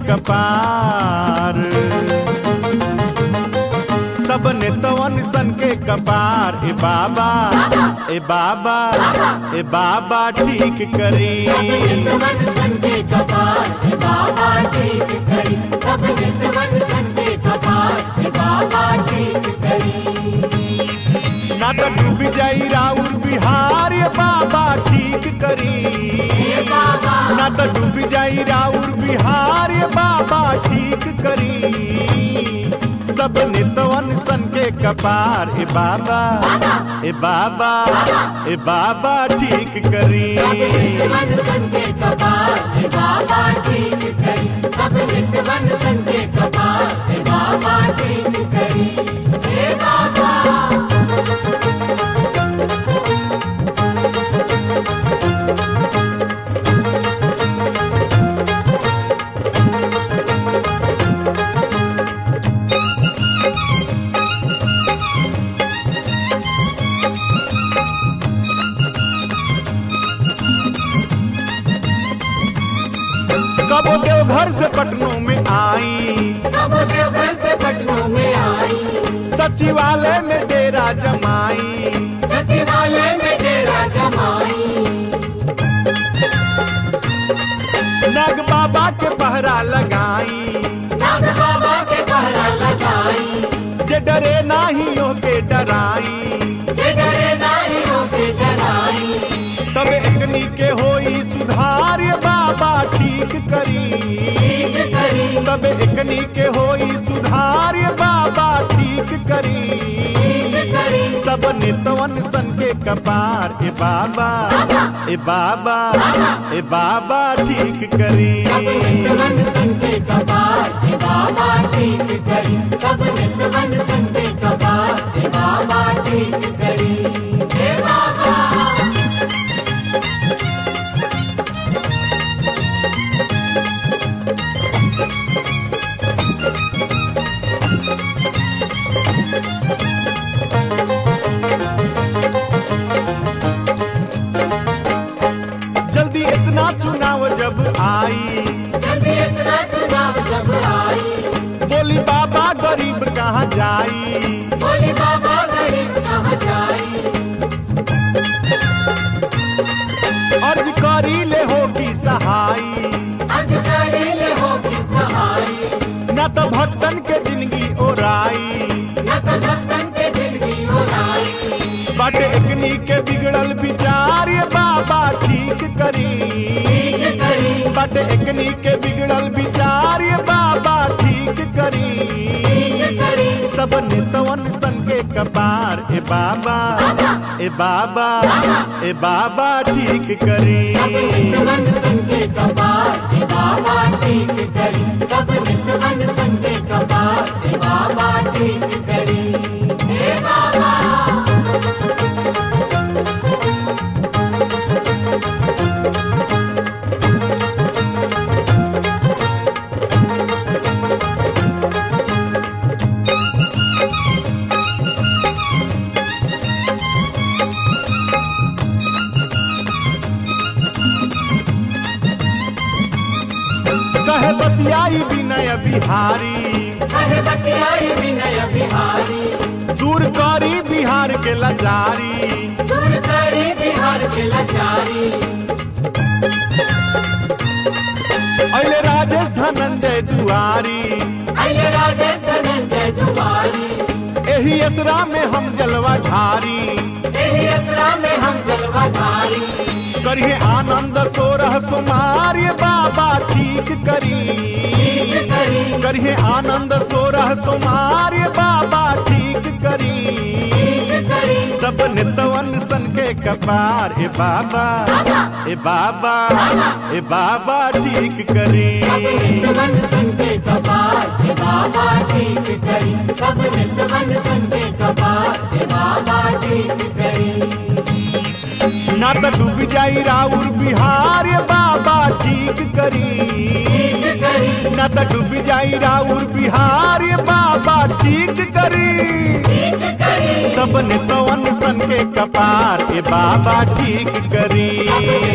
कपार सब नेतवन सन के कपार ए बाबा ए बाबा ए बाबा ठीक करी नित्यवन संते कपाल हे बाबा ठीक करी सब नित्यवन संते कपाल हे बाबा ठीक करी ना तो डूब जाई राउर बिहार ये बाबा ठीक करी हे बाबा ना तो डूब जाई राउर बिहार ये बाबा ठीक करी सब नितवन सन के कपार ए बाबा ए बाबा ए बाबा ठीक करी नित्यवन संते कपाल हे बाबा ठीक करी सब नित्यवन संते कपाल हे बाबा ठीक करी हे बाबा कबो देव घर से पटनों में आई कब देवघर से पटनों में आई सचिवालय में डेरा जमाई सचिवालय में डेरा जमाई नाग बाबा के पहरा लगाई नाग बाबा के पहरा लगाई जे डरे नाही हो के डराई जे डरे नाही होके डराई तब एकनी के होई सुधार ये बाबा ठीक करी ठीक करी तब एकनी के होई सुधार ये बाबा ठीक करी ठीक करी सब नितवन सन के कपार ए बाबा ए बाबा ए बाबा ठीक करी सब नित्यवन संते कपाल हे बाबा ठीक करी सब नित्यवन संते कपाल हे बाबा ठीक करी हे बाबा जल्दी इतना चुनाव जब आई जल्दी इतना चुनाव जब आई बोली बाबा गरीब कहाँ जाई बोली बाबा गरीब कहाँ जाई अर्ज करी ले होगी सहाई अधिकारी ले होगी सहाई न तो भक्तन के जिंदगी ओराई न तो भक्तन के जिंदगी उड़ाई बट एकनी के बिगड़ल विचार ये बाबा ठीक करी ठीक करी बट एकनी के बिगड़ल विचार ये बाबा ठीक करी ठीक करी सब नितवन सन के कपार ए बाबा ए बाबा ए बाबा ठीक करी सब नित्यवन संते कपाल हे बाबा ठीक करी सब नित्यवन संते कपाल हे बाबा ठीक करी हे बाबा कहे बतियाई विनय बिहारी कहे बतियाई विनय बिहारी दूर करी बिहार के लाचारी दूर करी बिहार के लाचारी अले राजेश धनंजय दुआरी अये राजेश धनंजय दुआरी एही यात्रा में हम जलवा ढारी यही असरा में हम जलवा धारी करिए आनंद सोरह सुमार ये बाबा ठीक करी ठीक करी करिए आनंद सोरह सुमार ये बाबा ठीक करी ठीक करी सब नितवन सन के कपार ए बाबा ए बाबा ए बाबा ठीक करी सब नित्यवन संते कपाल हे बाबा ठीक करी सब नित्यवन संते कपाल हे बाबा ठीक करी ना तो डूब जाई राउर बिहार ये बाबा ठीक करी ठीक करी ना तो डूब जाई राउर बिहार ये बाबा ठीक करी ठीक करी सब नितवन सन के कपार ए बाबा ठीक करी